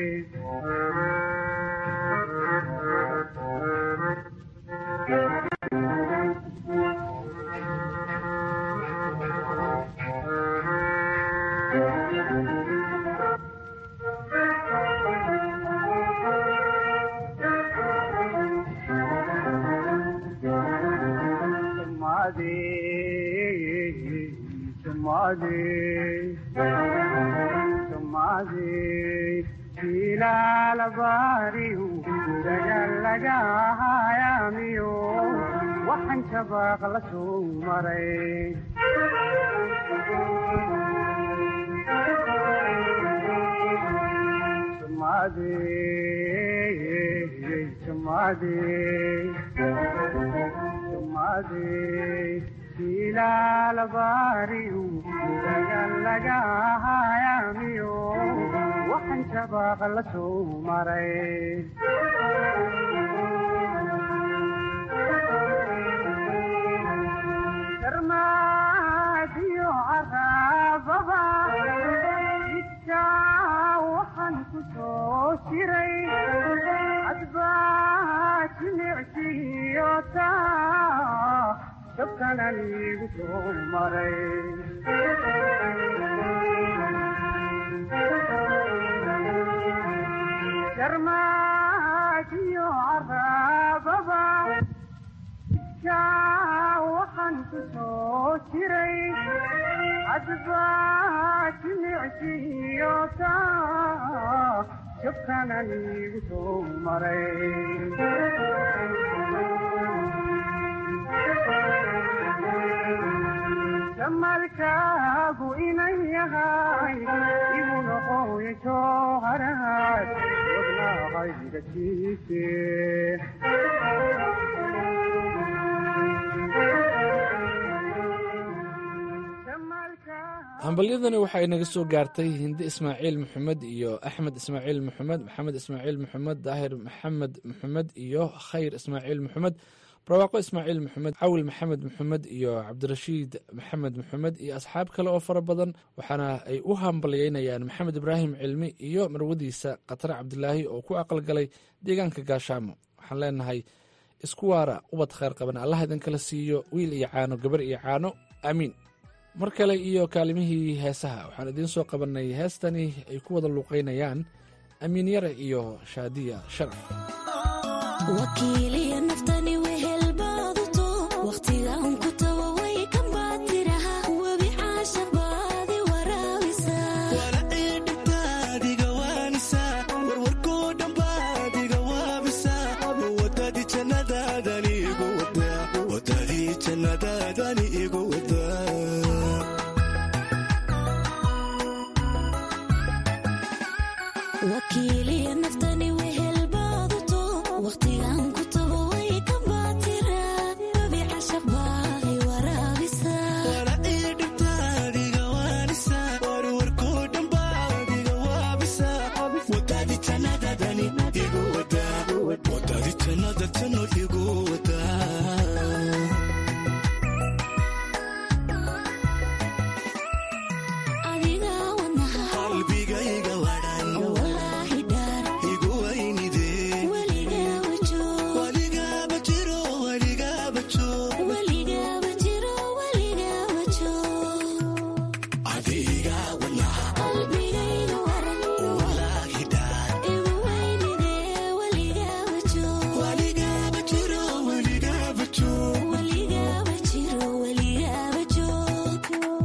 S12: ilaalabariyu dagalagahayamiyo waxaan shabaaq la soo maray ilaalabariyu dagalagahayamiyo waxaan shabaaq la soo maray darmaadiyo caraababa jidkaa waxaan ku soo jiray adbaa jimicsiyo taa dabkanan igu soo maray darmaadiyo caraababa jidkaa waxaan ku soo jiray adbaa jimicsiyo taa dabkanan igu soo maray jamalkaagu inan yahay igu noqoya jooharaad wadnaaqayga siise
S10: hambalyadani waxa ay naga soo gaartay hindi ismaaciil maxamed iyo axmed ismaaciil maxamed maxamed ismaaciil maxamed daahir maxamed maxamed iyo khayr ismaaciil maxamed barwaaqo ismaaciil maxamed cawil maxamed maxamed iyo cabdirashiid maxamed maxamed iyo asxaab kale oo fara badan waxaana ay u hambalyeynayaan maxamed ibraahim cilmi iyo marwadiisa khatare cabdilaahi oo ku aqalgalay deegaanka gaashaamo waxaan leenahay isku waara ubad khayr qaban allah idinkala siiyo wiil iyo caano gabar iyo caano aamiin mar kale iyo kaalimihii heesaha waxaan idiin soo qabannay heestani ay ku wada luuqaynayaan amiin yare iyo shaadiya sharaf
S13: wakiiliya naftani wehelbaaduto wakhtigan ku tawa way ka baatiraha webi caashaq baadi waraabisa
S11: dhibtaadiga waanisa warwarkoo dhambaadiga waabisa wadadii jannadaadani igu wadaa wadadii jannadaadani igu wadaa
S13: wakiiliya naftani wehelbaaduto wakhtigan ku tawa way ka baatira webi caashaq baadi waraabisa
S11: dhibtaadiga waanisa warwarkoo dhambaadiga waabisa wadadii jannadaadani igu wadaa wadadii jannada janno igu wadaa
S13: adiga wadnaha
S11: qalbigayga wadhan
S13: walaahi dhaar
S11: igu weynidee
S13: weligaaba joog
S11: weligaaba jiro weligaaba joog
S13: weligaaba jiro weligaaba joog
S11: adiga wadnaha
S13: qalbigayga waran
S11: walaahi dhaar
S13: igu weynidee weligaaba joog
S11: weligaaba jiro weligaaba joog
S13: weligaaba jiro weligaaba joog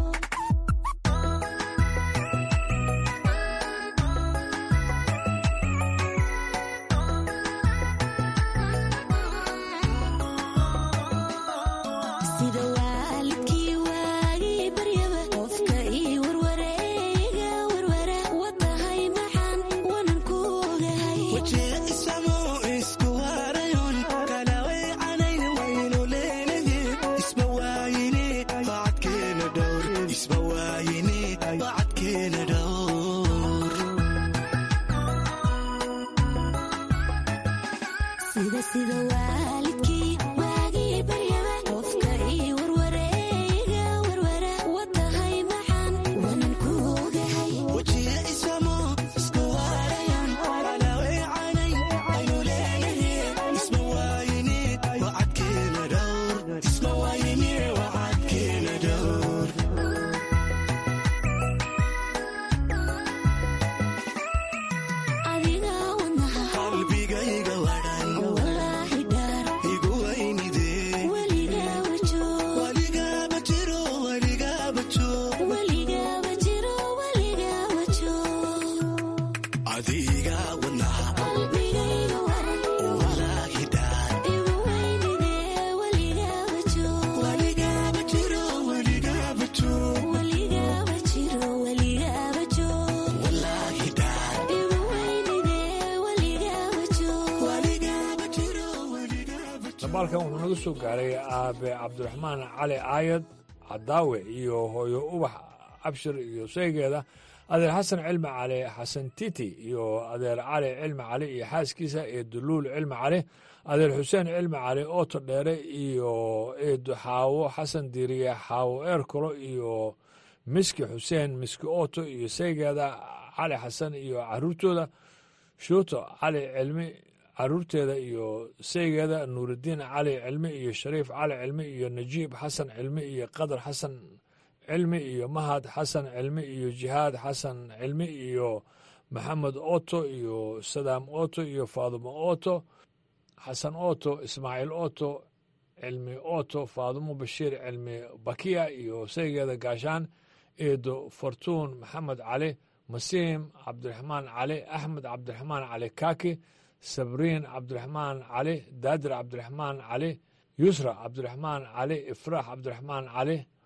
S13: sida waalidkii waagii baryaba qofka ii warwareega warwara watahay maxaan wanan ku ogahay
S11: wajee isamo isku waarayon kala weecanayn waynu leenaye isma waayine bacadkeena dhowr isma waayine bacadkeena dhowr
S13: sida sida waalidkii waagii baryaba qofka ii warwareega warwara watahay maxaan wanan ku ogahay
S11: wajee isamo isku waarayon kala weecanayn waynu leenaye isma waayine bacadkeena dhowr isma waayine bacadkeena dhowr
S13: adiga wadnaha
S11: qalbigayga wadhan
S13: walaahi dhaar
S11: igu weynidee
S13: weligaaba joog
S11: weligaaba jiro weligaaba joog
S13: weligaaba jiro weligaaba joog
S11: adiga wadnaha
S13: qalbigayga waran
S11: walaahi dhaar
S13: igu weynidee weligaaba joog
S11: weligaaba jiro weligaaba joog
S13: weligaaba jiro weligaaba joog
S11: walaahi dhaar
S13: igu weynidee weligaaba joog
S11: weligaaba jiro weligaaba
S1: dabaalkan wuxuu naga soo gaaray aabe cabdiraxmaan cali aayad cadaawe iyo hooyo ubax abshir iyo saygeeda adeer xasan cilmi cali xasan titi iyo adeer cali cilmi cali iyo xaaskiisa iyo duluul cilmi cali adeer xuseen cilmi cali ooto dheere iyo eedo xaawo xasan diiriye xaawo eerkolo iyo miski xuseen miski ooto iyo saygeeda cali xasan iyo caruurtooda shuuto cali cilmi caruurteeda iyo saygeeda nuurudiin cali cilmi iyo shariif cali cilmi iyo najiib xasan cilmi iyo qadar xasan cilmi iyo mahad xasan cilmi iyo jihaad xasan cilmi iyo maxamed oto iyo sadaam oto iyo faadumo oto xasan oto ismaaciil oto cilmi oto faadumo bashiir cilmi bakiya iyo saygeeda gaashaan eedo fortuun maxamed cali masiim cabdiraxmaan cali axmed cabdiraxmaan cali kaaki sabriin cabdiraxmaan cali daadir cabdiraxmaan cali yusra cabdiraxmaan cali ifraax cabdiraxmaan cali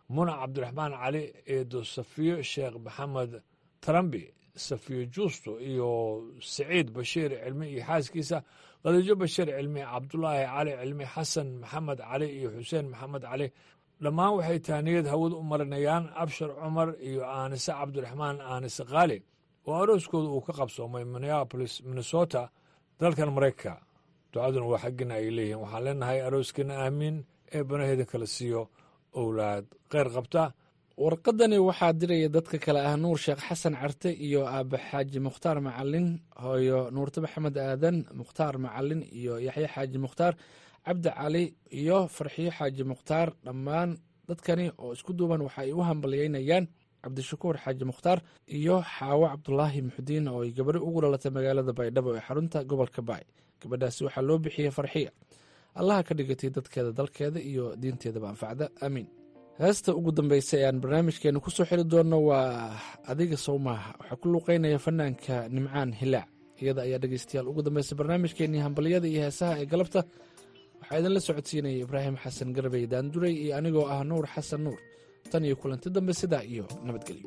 S1: muna cabdiraxmaan cali eedo safiyo sheekh maxamed tarambi safiyo juusto iyo siciid bashiir cilmi iyo xaaskiisa khadiijo bashiir cilmi cabdulaahi cali cilmi xasan maxamed cali iyo xuseen maxamed cali dhammaan waxay taaniyad hawad u marinayaan abshar cumar iyo aanise cabdiraxmaan aanise khaali oo arooskooda uu ka qabsoomay minneabolis minnesota dalkan maraykanka ducaduna waa xaggina ay leeyihiin waxaan leenahay arooskina aamiin ee banaheeda kala siiyo owlaad kheyr qabta
S10: warqadani waxaa diraya dadka kale ah nuur sheekh xasan carte iyo aabe xaaji mukhtaar macalin hooyo nuurte maxamed aadan mukhtaar macalin iyo yaxye xaaji mukhtaar cabdi cali iyo farxiyo xaaji mukhtaar dhammaan dadkani oo isku duuban waxa ay u hambalyeynayaan cabdishakuur xaaji mukhtaar iyo xaawo cabdulaahi muxudiin oo ay gabari ugu dhalatay magaalada baydhabo ee xarunta gobolka baay gabadhaasi waxaa loo bixiyey farxiya allaha ka dhigatay dadkeeda dalkeeda iyo diinteedaba anfacda aamiin heesta ugu dambeysa ee aan barnaamijkeena ku soo xiri doonno waa adiga sowmaaha waxaa ku luuqeynaya fanaanka nimcaan hilaac iyada ayaa dhegeystayaal ugu dambeysa barnaamijkeenii hambalyada iyo heesaha ee galabta waxaa idinla socodsiinaya ibraahim xasan garbey daanduray iyo anigoo ah nuur xasan nuur tan iyo kulanti dambe sidaa iyo nabadgelyo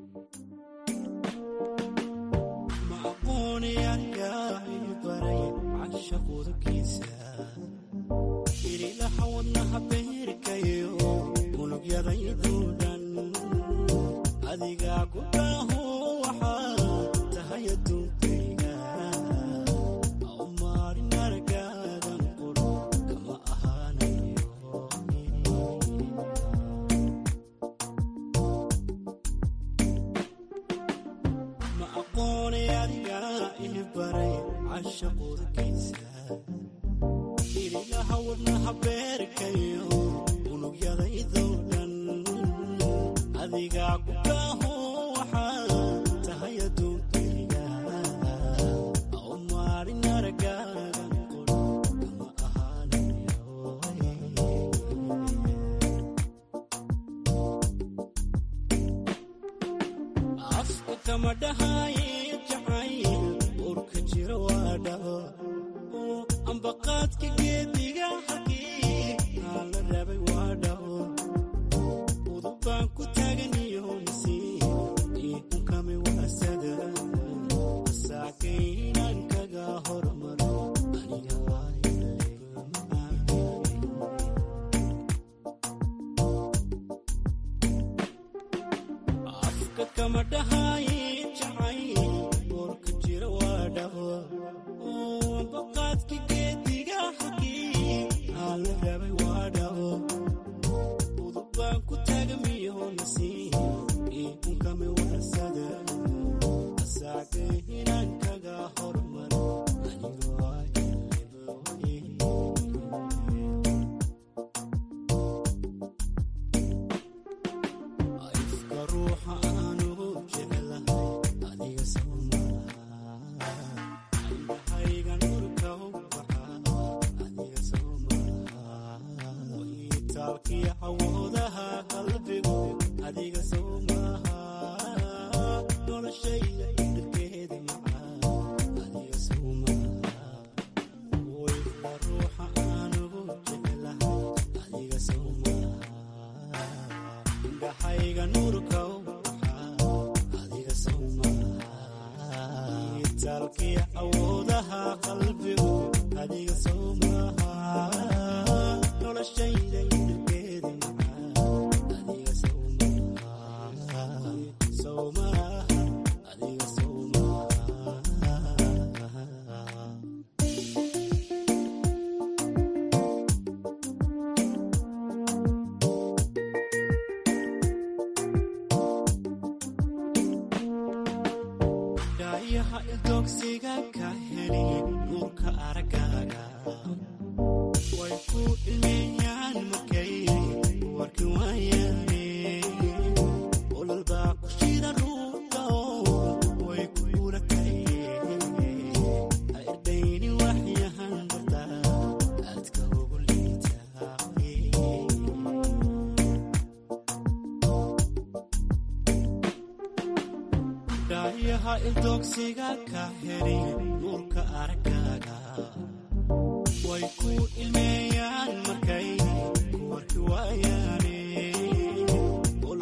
S11: adigaa ku dhaaho waxaa tahay aduunkayga u maarin aragaadan quro kama ahaanayo ma aqoonay adigaa ii baray cashaqurkiisa irilaha wadnaha beerkayo unugyadaydoo dhan adigaa ku dhaaho waxaa tahay aduunkayga u maarin aragaadan quro kama ahaanayo afka kama dhahaye jacayl urka jira waa dhaho ambaqaadka geediga xaqii aan la rabay waa dhaho udubaan ku taaganiyo nasiib iunkami waasada saakaynan kaga hormaro aniga afka kama dhahaye jacayl urka jira waa dhaho ambaqaadka geediga xaqii aan la rabay waa dhaho udubaan ku taagamiyo nasiib iunkami waasada saakaynan kaga hormaro aniga ifka ruuxa aanu jecelahay adiga soo maaha indhahayga nurka u baxa adiga soo maaha itaalkii awoodaha qalbigu adiga soo maaha noloshayda dhirkeeda macaa adiga soo maaha ifka ruuxa aanu jecelahay adiga soo maaha indhahayga nurka u baxa adiga soo maaha itaalkii awoodaha qalbigu adiga soo maaha noloshayda dhirkeeda macaa adiga soo maaha soo maaha adiga soo maaha dhaayaha ildoogsiga ka heli nuurka aragaaga way ku ilmeeyaan markay warki waayaane ololbaa ku shida ruuga way ku urakaye ha irdhayni waxyahan barta aadka ugu liitaa dhaayaha ildoogsiga ka heli nuurka aragaaga way ku ilmeeyaan markay ku warki waayaane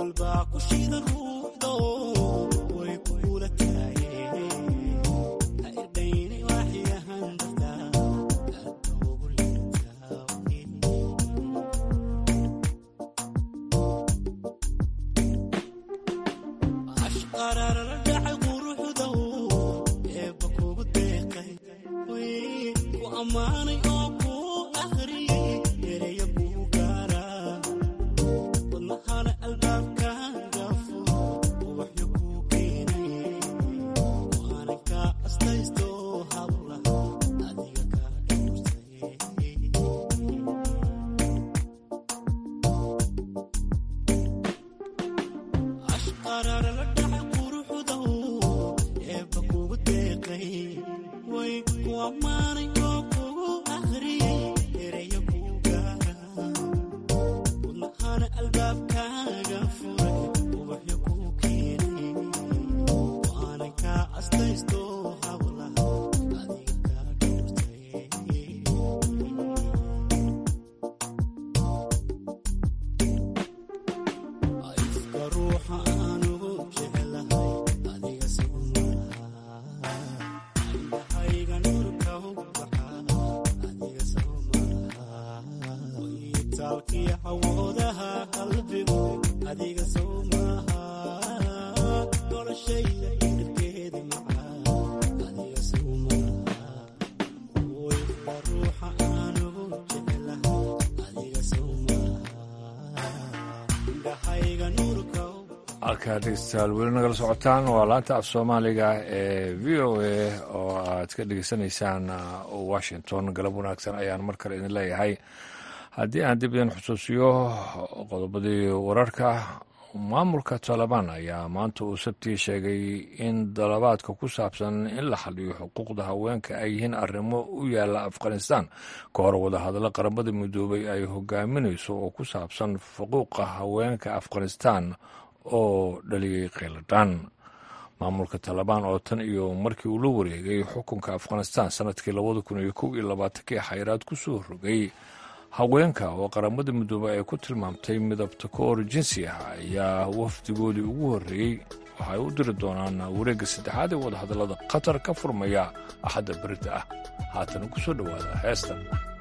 S11: aragtida ruuxdo way kugula taageen ha irdhayni waxyahan dartaa hadda ugu leertaa ashqarara dhacay quruxdo eebba kugu deeqay way ku ammaanay oo ku akhriyey ereya kuu gaara wadnahana albaabkaaga furo ubaxyo kuu keenay waanan kaa astaysto hablaha adiga kaa dhowrsay ashqarara la dhacay quruxdo eebba kugu deeqay way ku ammaanay oo kugu akhriyey ereya kuu gaara wadnahana albaabkaaga furay ubaxyo kuu keenay waanan kaa astaysto hablaha adiga kaa dhowrsay ifka ruuxa aan ugu jeclahay adiga sigu malaha indhahayga nurka u baxa adiga sigu malaha wayitaalkii hawoodaha qalbigu adiga sigu malaha noloshayda dhirkeedi macaa adiga sigu malaha ifka ruuxa aan ugu jeclahay adiga sigu malaha indhahayga nurka u
S1: halkaa dhegeystayaal weli nagala socotaan waa laanta af soomaaliga ee v o a oo aad ka dhegeysanaysaan washington galab wanaagsan ayaan mar kale idin leeyahay haddii aan dib idin xusuusiyo qodobadii wararka maamulka taalibaan ayaa maanta uu sabtii sheegay in dalabaadka ku saabsan in la xaliyo xuquuqda haweenka ay yihiin arrimo u yaala afghanistan ka hor wadahadallo qaramada midoobay ay hogaaminayso oo ku saabsan xuquuqa haweenka afghanistan oo dhaliyey kheyladhaan maamulka taalibaan oo tan iyo markii uu la wareegay xukunka afghanistan sanadkii labada kun iyo kow iyo labaatankii xayraad ku soo rogay haweenka oo qaramada midoobey ay ku tilmaamtay midabta koor jinsi ah ayaa wafdigoodii ugu horreeyey waxay u diri doonaan wareegga saddexaad ee wadahadallada qatar ka furmaya axadda berita ah haatan ku soo dhowaada heestan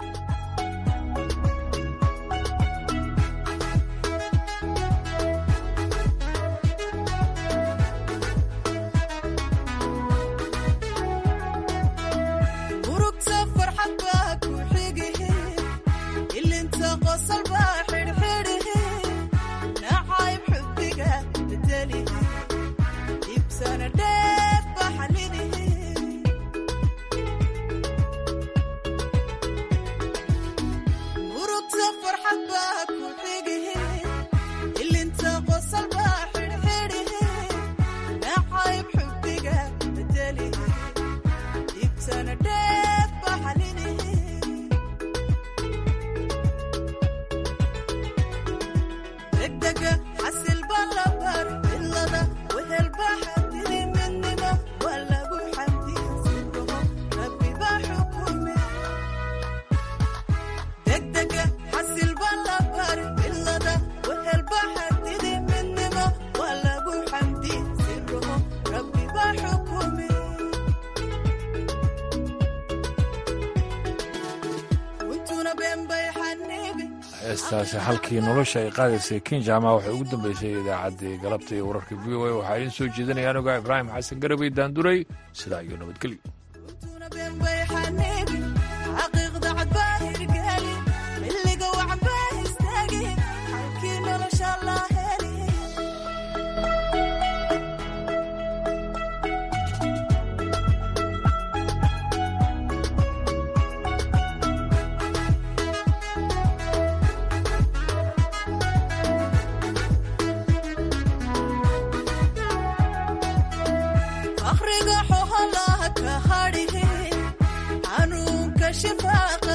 S14: urugta farxad baa ku xigihi ilinta qosol baa xidhxidhihi nacayb xubbiga bedelihi ibsana dheef baa xalinihi urugta farxad baa ku xigihi ilinta qosol baa xidhxidhihi nacayb xubbiga bedelihi ibsana dheef baa xalinihi degdega xasil baa la bar cilada wehel baa xadidi midnimo waa lagu xamdiya sirraho rabbi baa xukume degdega xasil baa la bar cilada wehel baa xadidi midnimo waa lagu xamdiya sirraho rabbi baa xukume untuna been bay xanibi
S1: heestaasi halkii nolosha ay qaadaysay kinjama waxay ugu dambeysay idaacaddii galabta iyo wararka v o a waxaa idiin soo jeedinaya anuga ibraahim xasan garabay daanduray sidaa iyo nabadgelyo
S14: been bay xanibi xaqiiqda cad baa hirgeli xilliga wacan baa istaagi halkii nolosha laa heli akhriga xoholaha ka hadhihi xanuunka shifaaqa